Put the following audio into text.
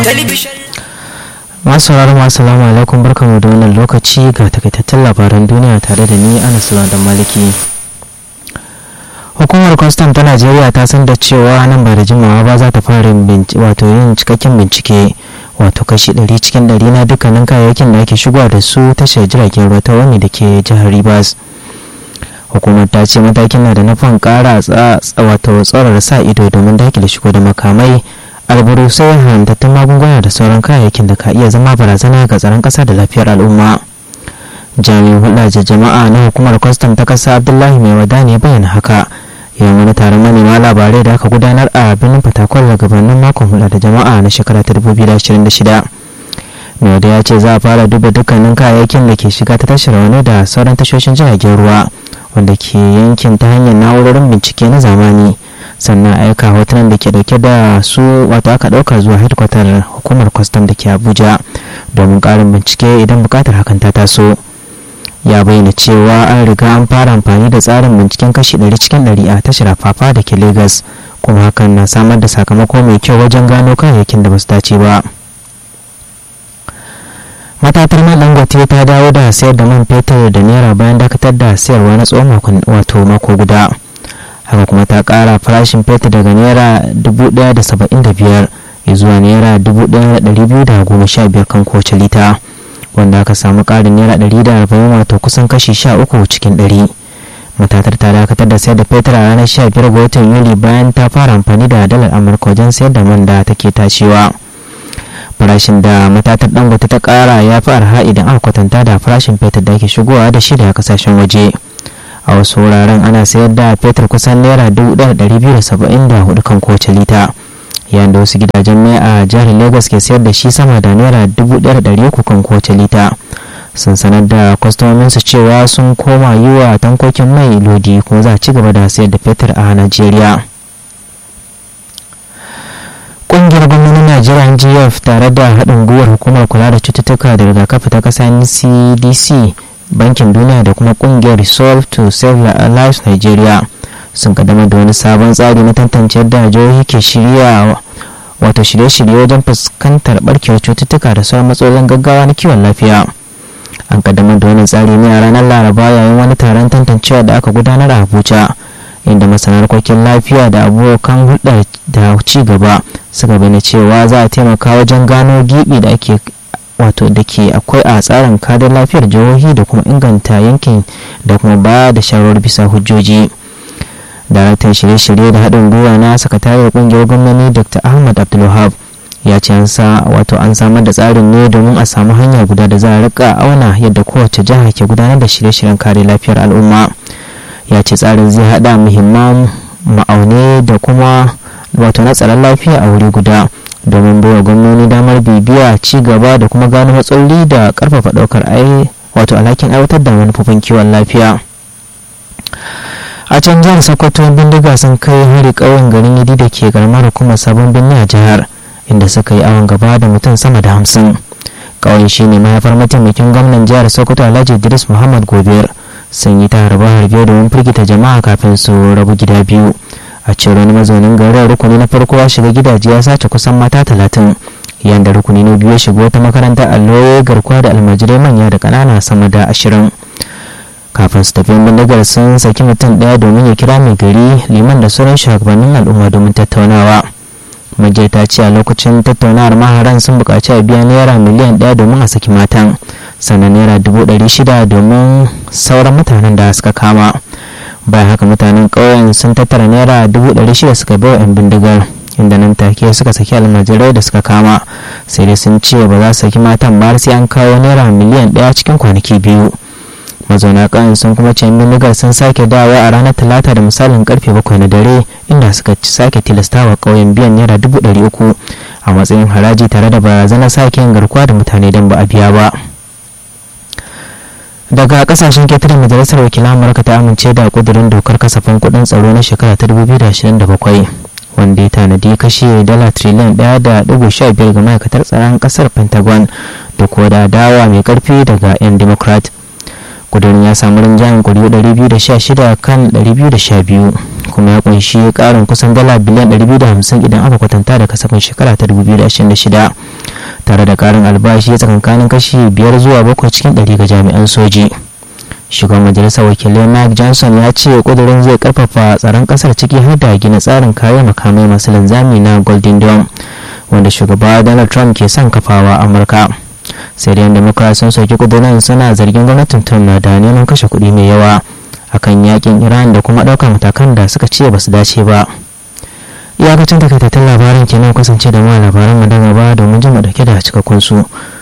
masu sauraron masu salamu alaikum barkamu da wannan lokaci ga takaitattun labaran duniya tare da ni anas da maliki hukumar kwastam ta najeriya ta san da cewa nan ba da jimawa ba za ta fara wato yin cikakken bincike wato kashi 100 cikin 100 na dukkanin kayayyakin da ake shigowa da su tashar jiragen ruwa ta wani da ke jihar rivers hukumar ta ce matakin na da nufin kara wato tsorar sa ido domin dakile shigo da makamai alburusai haramtattun magunguna da sauran kayayyakin da ka iya zama barazana ga tsaron ƙasa da lafiyar al'umma jami'in hulɗa da jama'a na hukumar kwastam ta ƙasa abdullahi mai wada ne bayyana haka yayin wani taron manema labarai da aka gudanar a birnin fatakwal da gabanin makon hulɗa da jama'a na shekara ta 2026 mai wada ya ce za a fara duba dukkanin kayayyakin da ke shiga ta tashar wani da sauran tashoshin jiragen ruwa wanda ke yankin ta hanyar na'urorin bincike na zamani sannan aika hotunan da ke dauke da su wato aka dauka zuwa hedkwatar hukumar kwastam da ke abuja domin karin bincike idan bukatar hakan ta taso ya bayyana cewa an riga an fara amfani da tsarin binciken kashi 100 cikin 100 a tashar fafa da ke lagos kuma hakan na samar da sakamako mai kyau wajen gano kayayyakin da ba su dace ba matatar man dangote ta dawo da sayar da man fetur da naira bayan dakatar da sayarwa na tsawon wato mako guda haka kuma ta kara farashin fetur daga naira 1,075 zuwa naira 1,215 kan kowace lita wanda aka samu karin naira 140 wato kusan kashi 13 cikin 100 matatar ta dakatar da sayar da fetur a ranar 15 ga watan yuli bayan ta fara amfani da dalar amurka wajen sayar da man da take tacewa farashin da matatar dangote ta kara ya fi arha idan aka kwatanta da farashin fetur da ake shigowa da shi daga kasashen waje a wasu wuraren ana sayar da fetur kusan naira 1,274 kan kowace lita yayin da wasu gidajen mai a jihar lagos ke sayar da shi sama da naira 1,300 kan kowace lita sun sanar da kwastomominsu cewa sun koma yi wa tankokin mai lodi kuma za a ci gaba da sayar da fetur a najeriya kungiyar gwamnonin najeriya ngf tare da haɗin gwiwar hukumar kula da cututtuka da rigakafi ta ƙasa cdc bankin duniya da kuma kungiyar resolve to save lives nigeria sun kaddamar da wani sabon tsari na tantance yadda jihohi ke shirya wato shirye-shirye wajen fuskantar barkewar cututtuka da sauran matsalolin gaggawa na kiwon lafiya an kaddamar da wani tsari ne a ranar laraba yayin wani taron tantancewa da aka gudanar a abuja inda masana harkokin lafiya da abokan hulɗar da ci gaba suka bayyana cewa za a taimaka wajen gano gibi da ake wato da ke akwai a tsarin kadar lafiyar jihohi da kuma inganta yankin da kuma ba da shawarar bisa hujjoji daraktan shirye-shirye da haɗin gwiwa na sakatariyar ƙungiyar gwamnati dr ahmad abdulwahab ya ce an sa wato an samar da tsarin ne domin a samu hanya guda da za a rika auna yadda kowace jiha ke gudanar da shirye-shiryen kare lafiyar al'umma ya ce tsarin zai haɗa muhimman ma'aune da kuma wato na tsaron lafiya a wuri guda domin baiwa gwamnoni damar bibiya ci gaba da kuma gano matsaloli da karfafa daukar ai wato alhakin aiwatar da manufofin kiwon lafiya a can jihar sokoto bindiga sun kai hari ƙauyen garin yadi da ke karamar hukumar sabon birni a jihar inda suka yi awon gaba da mutum sama da hamsin ƙauyen shine mahaifar mataimakin gwamnan jihar sokoto alhaji idris muhammad gobir sun yi ta harbe harbe domin firgita jama'a kafin su rabu gida biyu a cewar wani mazaunin garin rukuni na farko ya shiga gidaje ya sace kusan mata talatin yayin da rukuni na biyu ya shiga wata makarantar allo garkuwa da almajirai manya da ƙanana sama da ashirin kafin su tafi bindigar sun saki mutum ɗaya domin ya kira mai gari liman da sauran shugabannin al'umma domin tattaunawa majiyar ta ce a lokacin tattaunawar maharan sun buƙaci a biya naira miliyan ɗaya domin a saki matan sannan naira dubu ɗari shida domin sauran mutanen da suka kama bayan haka mutanen ƙauyen sun tattara naira dubu ɗari shida suka bai wa 'yan bindigar inda nan take suka saki almajirai da suka kama sai dai sun ce ba za su saki matan ba sai an kawo naira miliyan ɗaya cikin kwanaki biyu mazauna ƙauyen sun kuma ce bindigar sun sake dawowa a ranar talata da misalin karfe bakwai na dare inda suka sake tilastawa ƙauyen biyan naira dubu ɗari uku a matsayin haraji tare da barazanar sake yin garkuwa da mutane don ba a biya ba daga kasashen ketare majalisar wakilan amurka ta amince da kudurin dokar kasafin kudin tsaro na shekara ta 2027 wanda ya tanadi kashe dala triliyan ɗaya da ɗigo sha biyar ga ma'aikatar tsaron ƙasar pentagon da kuwa da dawa mai karfi daga 'yan democrat kudurin ya samu rinjayen kuri'u 216 kan 212 kuma ya kunshi karin kusan dala biliyan 250 idan aka kwatanta da kasafin shekara ta 2026 tare da karin albashi tsakankanin kashi 5 zuwa 7 cikin 100 ga jami'an soji shugaban majalisar wakilai mike johnson ya ce kudurin zai karfafa tsaron kasar ciki har da gina tsarin kayan makamai masu linzami na golden dome wanda shugaba donald trump ke son kafawa amurka sai da democrats sun soki kudurin suna zargin gwamnatin trump da neman kashe kuɗi mai yawa akan yakin iran da kuma ɗaukar matakan da suka ce ba su dace ba iyakacin takaitattun labaran kenan kasance da ma labaran mu da gaba domin jin mu dauke da cikakkun su